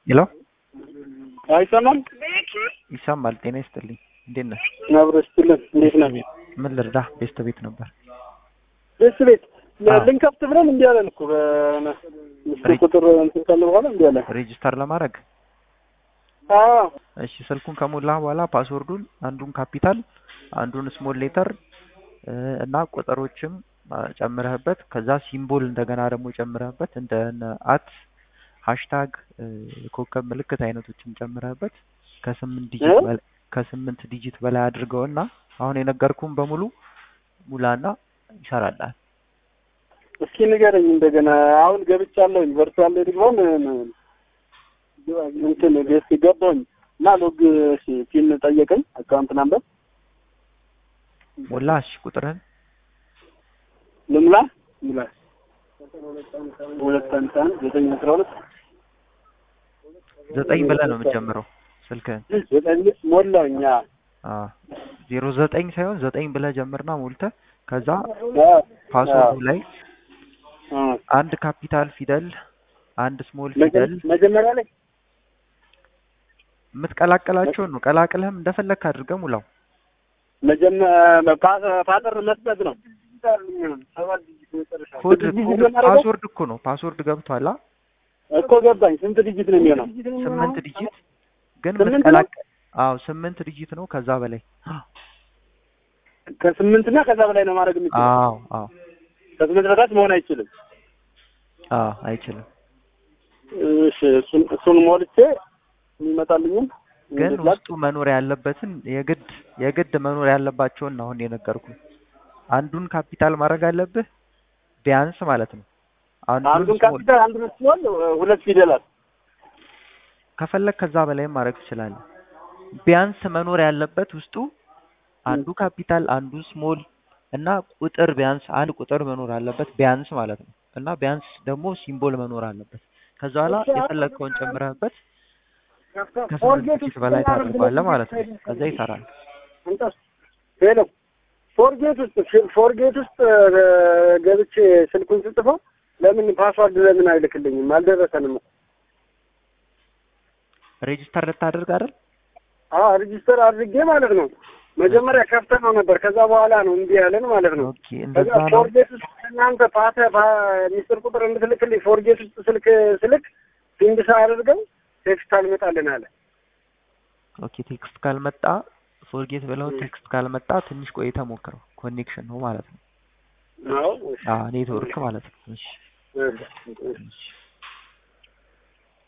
ሄሎ አይሰማም? ይሰማል። ጤና ይስጥልኝ። እንዴት ነህ? አብሮ ስትልን እንዴት ነህ? ምን ልርዳ? ቤስት ቤት ነበር። ደስ ቤት አዎ። ልንከፍት ብለን እንዲህ አለን እኮ በምስል ሬጅ- ቁጥር እንትን ካለ በኋላ እንዲህ አለን። ሬጂስተር ለማድረግ አዎ እሺ፣ ስልኩን ከሞላህ በኋላ ፓስወርዱን አንዱን ካፒታል አንዱን ስሞል ሌተር እና ቁጥሮችም አ፣ ጨምረህበት ከዛ ሲምቦል እንደገና ደግሞ ጨምረህበት እንደ አት ሃሽታግ የኮከብ ምልክት አይነቶችን ጨምረህበት ከስምንት ዲጂት እ? በላይ ከስምንት ዲጂት በላይ አድርገውና አሁን የነገርኩህን በሙሉ ሙላና ይሰራልሃል። እስኪ ንገረኝ እንደገና። አሁን ገብቻለሁኝ ቨርቹዋል ሪግባን እንትን ቤት ገባሁኝ እና ሎግ እሺ ፒን ጠየቀኝ አካውንት ናምበር ሞላ እሺ፣ ቁጥርህን ልሙላ ሙላ ሁለት አንድ አንድ ዘጠኝ አስራ ሁለት ዘጠኝ ብለህ ነው የምትጀምረው ስልክህን ዘጠኝ ሞላውኝ። አዎ ዜሮ ዘጠኝ ሳይሆን ዘጠኝ ብለህ ጀምርና ሞልተህ ከዛ አዎ ፓስወርዱ ላይ አዎ አንድ ካፒታል ፊደል አንድ ስሞል መጀ- ፊደል መጀመሪያ ላይ የምትቀላቀላቸውን ነው። ቀላቅለህም እንደፈለግህ አድርገህ ሙላው። መጀመ- ፓ- ፓተር መስጠት ነው። ኮድ ስንት ዲጂት ነው የማደርገው? ፓስወርድ እኮ ነው። ፓስወርድ ገብቷል። አ? እኮ ገባኝ። ስንት ዲጂት ነው የሚሆነው? ስምንት ዲጂት ግን ስምንት ነው? የምትቀላቀ አዎ ስምንት ዲጂት ነው። ከዛ በላይ ከስምንት እና ከዛ በላይ ነው ማድረግ የምችለው። አዎ አዎ ከስምንት በታች መሆን አይችልም። አዎ አይችልም። እሺ እሱን እሱን ሞልቼ የሚመጣልኝም ግን እንዴት ላክ? ውስጡ መኖር ያለበትን የግድ የግድ መኖር ያለባቸውን ነው አሁን የነገርኩህ። አንዱን ካፒታል ማድረግ አለብህ ቢያንስ ማለት ነው። አንዱን አንዱን small- ካፒታል አንዱን ስሞል ሁለት ፊደላት ከፈለግ ከዛ በላይም ማድረግ ትችላለህ። ቢያንስ መኖር ያለበት ውስጡ አንዱ ካፒታል አንዱ ስሞል እና ቁጥር ቢያንስ አንድ ቁጥር መኖር አለበት ቢያንስ ማለት ነው። እና ቢያንስ ደግሞ ሲምቦል መኖር አለበት። ከዛ በኋላ የፈለግከውን ጨምረህበት ከስምንት ዲጂት በላይ ታደርገዋለህ ማለት ነው። ከዛ ይሰራል። ሄሎ ፎርጌት ውስጥ ፎርጌት ውስጥ እ፣ ገብቼ ስልኩን ስጽፈው ለምን ፓስዋርድ ለምን አይልክልኝም? አልደረሰንም። ሬጂስተር ልታደርግ አይደል? አዎ ሬጂስተር አድርጌ ማለት ነው። መጀመሪያ ከፍተ ነው ነበር። ከዛ በኋላ ነው እንዲህ ያለን ማለት ነው። ኦኬ እንደዛ ከዛ ነው። ፎርጌት ውስጥ እናንተ ፓተ ሚስጥር ቁጥር እንድትልክልኝ ፎርጌት ውስጥ ስልክ ስልክ ፊንድ አድርገው ቴክስት አልመጣልን አለ። ኦኬ ቴክስት ካልመጣ ፎርጌት ብለው ቴክስት ካልመጣ ትንሽ ቆይተህ ሞክረው። ኮኔክሽን ነው ማለት ነው። አዎ አዎ ኔትወርክ ማለት ነው። እሺ እሺ። እሺ